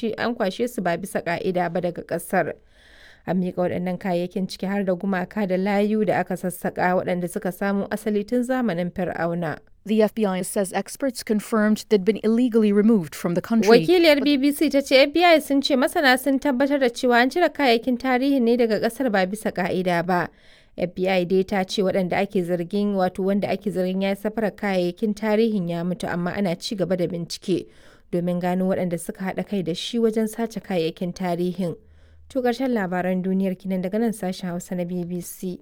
kwashe su ba bisa ƙa'ida ba daga ƙasar. An miƙa waɗannan kayayyakin ciki har da gumaka da layu da aka sassaƙa waɗanda suka samo asali tun zamanin Fir'auna. The FBI says experts confirmed they'd been illegally removed from the country. Wakiliyar BBC ta ce FBI sun ce masana sun tabbatar da cewa an cire kayayyakin tarihi ne daga ƙasar ba bisa ƙa'ida ba. FBI dai ta ce waɗanda ake zargin wato wanda ake zargin ya safarar kayayyakin tarihin ya mutu amma ana ci gaba da bincike domin gano waɗanda suka haɗa kai da shi wajen sace kayayyakin tarihin. To ƙarshen labaran duniyar kinan daga nan sashen Hausa na BBC.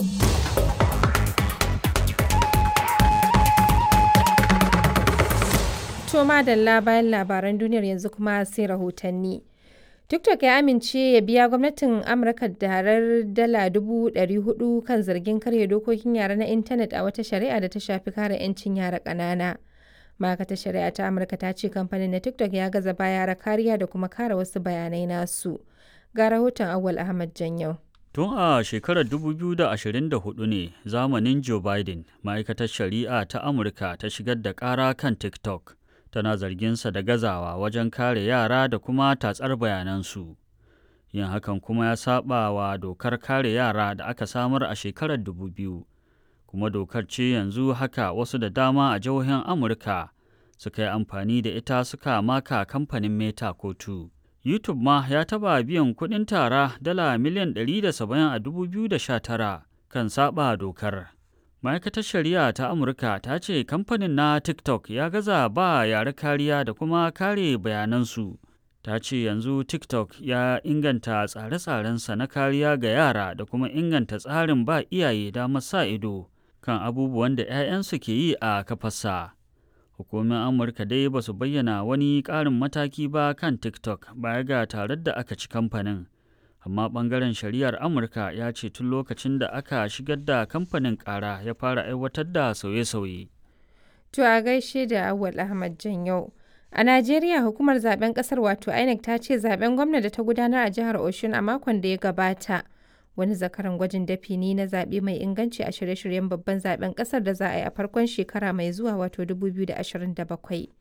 To madalla bayan labaran duniyar yanzu kuma sai rahotanni. TikTok ya amince ya biya gwamnatin Amurka darar dala dubu ɗari hudu kan zargin karya dokokin yara na intanet a wata shari'a da ta shafi kare 'yancin yara ƙanana. ma'aikatar shari'a ta Amurka ta ce kamfanin na TikTok ya gaza ba yara kariya da kuma kare wasu bayanai nasu. Ga rahoton Awal Ahmad Janyau. Tun a shekarar 2024 ne zamanin Joe Biden, ma'aikatar shari'a ta Amurka ta shigar da ƙara kan TikTok. Tana zarginsa da gazawa wajen kare yara da kuma tatsar bayanansu. Yin hakan kuma ya saba wa dokar kare yara da aka samar a shekarar 2000. Kuma dokar ce yanzu haka wasu da dama a jihohin Amurka suka yi amfani da ita suka maka kamfanin Meta kotu. YouTube ma ya taba biyan kuɗin tara dala miliyan 170 a 2019 kan saba dokar. Ma'aikatar Shari'a ta Amurka ta ce kamfanin na TikTok ya gaza ba yare kariya da kuma kare bayanansu. Ta ce yanzu TikTok ya inganta tsare-tsarensa na kariya ga yara da kuma inganta tsarin ba iyaye damar sa ido kan abubuwan da 'ya'yansu ke yi a kafarsa. Hukumomin Amurka dai ba su bayyana wani ƙarin mataki ba kan TikTok baya ga tarar da aka ci kamfanin. Amma ɓangaren shari'ar Amurka ya ce tun lokacin da aka shigar da kamfanin ƙara ya fara aiwatar da sauye-sauye. To a gaishe da Awal Ahmad Janyau. A Najeriya hukumar zaben ƙasar wato INEC ta ce zaben gwamna da ta gudanar a jihar Oshun a makon da ya gabata. Wani zakaran gwajin dafi ne na zaɓe mai inganci a shirye-shiryen babban zaben ƙasar da za a yi a farkon shekara mai zuwa wato 2027.